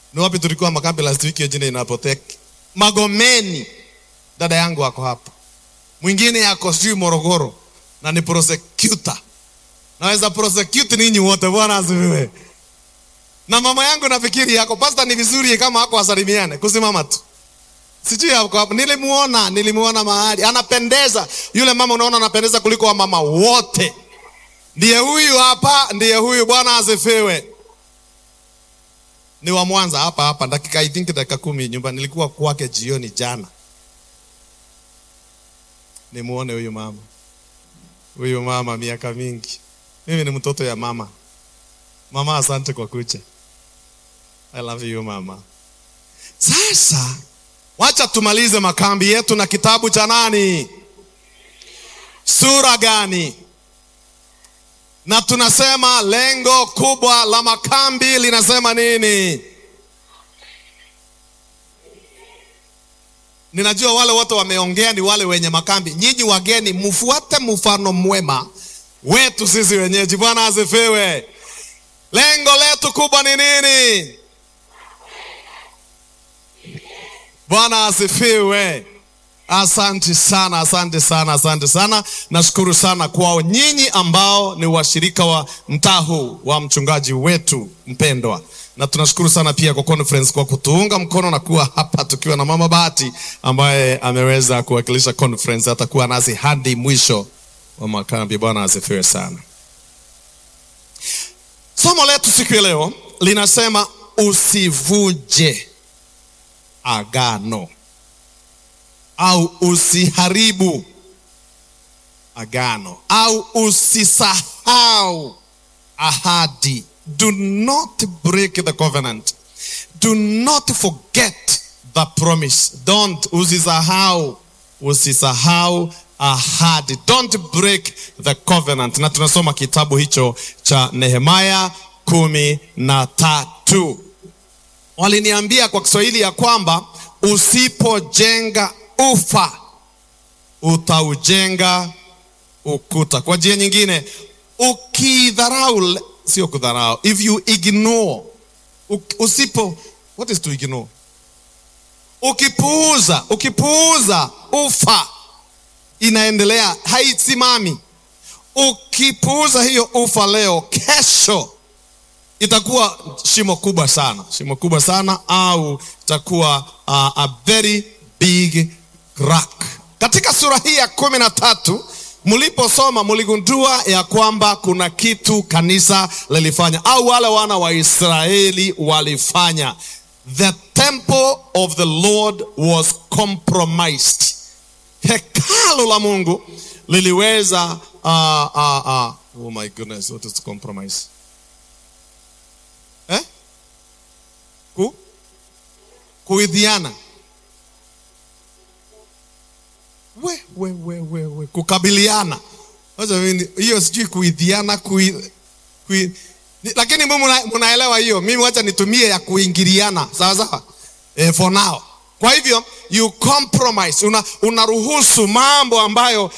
Ni wapi tulikuwa makambi last week? Hiyo jina inapotek Magomeni, dada yangu ako hapa, mwingine yako sijui Morogoro na ni prosecutor. Naweza prosecute ninyi wote, Bwana asifiwe. Na mama yangu nafikiri yako pasta, ni vizuri kama hako wasalimiane, kusimama tu sijui yako hapo. Nilimuona, nilimuona mahali anapendeza yule mama, unaona anapendeza kuliko wamama wote. Ndiye huyu hapa, ndiye huyu. Bwana asifiwe. Ni wa Mwanza hapa hapa, dakika I think dakika kumi nyumba. Nilikuwa kwake jioni jana, nimuone huyu mama, huyu mama miaka mingi. Mimi ni mtoto ya mama. Mama, asante kwa kucha. I love you mama. Sasa wacha tumalize makambi yetu na kitabu cha nani, sura gani? na tunasema lengo kubwa la makambi linasema nini? Ninajua wale wote wameongea ni wale wenye makambi. Nyinyi wageni, mfuate mfano mwema wetu sisi wenyeji. Bwana asifiwe. Lengo letu kubwa ni nini? Bwana asifiwe. Asante sana, asante sana, asante sana. Nashukuru sana kwao nyinyi ambao ni washirika wa mtaa huu wa mchungaji wetu mpendwa, na tunashukuru sana pia kwa conference kwa kutuunga mkono na kuwa hapa tukiwa na mama Bahati ambaye ameweza kuwakilisha conference, atakuwa nasi hadi mwisho wa makambi. Bwana asifiwe sana. Somo letu siku ya leo linasema usivuje agano au usiharibu agano au usisahau ahadi. Do not break the covenant. Do not forget the promise. Don't usisahau, usisahau ahadi. Don't break the covenant. Na tunasoma kitabu hicho cha Nehemia kumi na tatu. Waliniambia kwa Kiswahili ya kwamba usipojenga ufa utaujenga ukuta. Kwa njia nyingine, ukidharau, sio kudharau, if you ignore, usipo, what is to ignore? Ukipuuza, ukipuuza ufa inaendelea, haisimami. Ukipuuza hiyo ufa leo, kesho itakuwa shimo kubwa sana, shimo kubwa sana, au itakuwa uh, a very big crack. Katika sura hii ya kumi na tatu mliposoma mligundua ya kwamba kuna kitu kanisa lilifanya au wale wana wa Israeli walifanya. The temple of the Lord was compromised. Hekalu la Mungu liliweza uh, uh, uh, oh my goodness, what is compromise? Eh? Ku? Kuidhiana. We, we, we, we, we. Kukabiliana. Hiyo sijui kuidhiana kui, kui, lakini mimi mnaelewa hiyo. Mimi wacha nitumie ya kuingiliana. Sawa sawa? Eh, for now. Kwa hivyo you compromise, una unaruhusu mambo ambayo